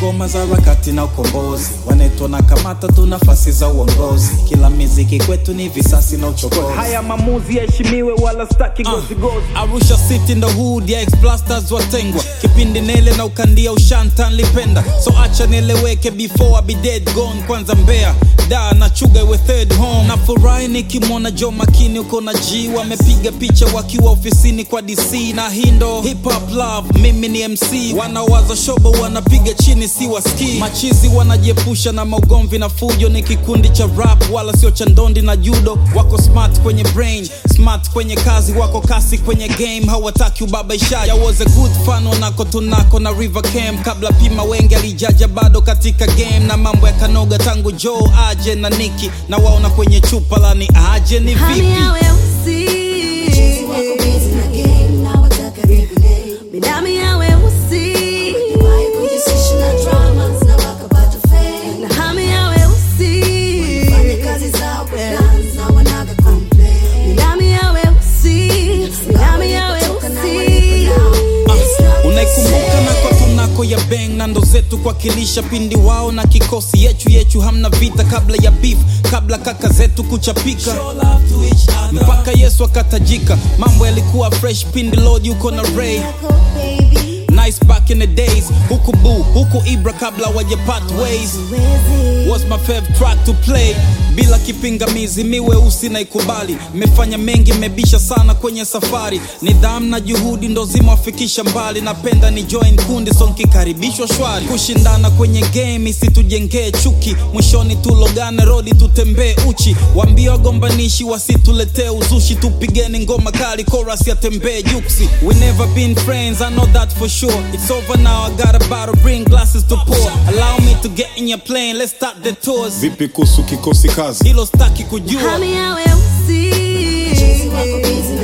ngoma za harakati na ukombozi wanetwa na kamata tu nafasi za uongozi kila miziki kwetu ni visasi na uchokozi haya maamuzi yaheshimiwe wala staki gozigozi Arusha City ndo hood ya ex-blasters watengwa kipindi nele na ukandia ushanta nlipenda so acha nieleweke before I be dead gone kwanza mbea da na chuga iwe third home na furahi nikimwona Joe Makini uko na G wamepiga picha wakiwa ofisini kwa DC na hii ndo hip hop love mimi ni MC wanawaza shobo wanapiga chini si waski machizi wanajiepusha na maugomvi na fujo ni kikundi cha rap wala sio cha ndondi na judo wako smart kwenye brain smart kwenye kazi wako kasi kwenye game hawataki ubabaishaji I was a good fan wanako tunako na river cam kabla pima wengi alijaja bado katika game na mambo ya kanoga tangu Joe aje na Niki na waona kwenye chupa lani aje ni Hali vipi ya weusi Chizi wako busy na game na wataka regulate. Bidami ya weusi Wahi kujihusisha na dramas na wakapata fame. na hami ya weusi Fanya kazi zao kwa guns na wanaga complain. Bidami ya weusi Bidami ya Walipotoka na weusi walipo now. It's not the unaikumbuka same. nako tunako ya beng na ndo zetu kuwakilisha pindi wao na kikosi yechu yechu hamna vita kabla ya beef kabla kaka zetu kuchapika mpaka yesu akatajika mambo yalikuwa fresh pindi lord yuko na ray baby nice back in the days huku bu huku ibra kabla wajapat ways Wezi was my favorite track to play bila kipingamizi miweusi na ikubali mefanya mengi mebisha sana kwenye safari nidhamu na juhudi ndo zimewafikisha mbali napenda ni join kundi so nkikaribishwa shwari kushindana kwenye game isitujengee chuki mwishoni tulogane rodi tutembee uchi waambie wagombanishi wasituletee uzushi tupigeni ngoma kali chorus yatembee juksi we never been friends i know that for sure it's over now i got a bottle bring glasses to pour allow me to get in your plane let's start the tours vipi kuhusu kikosi kazi hilo staki kujua Hami ya weusi Chizi wako busy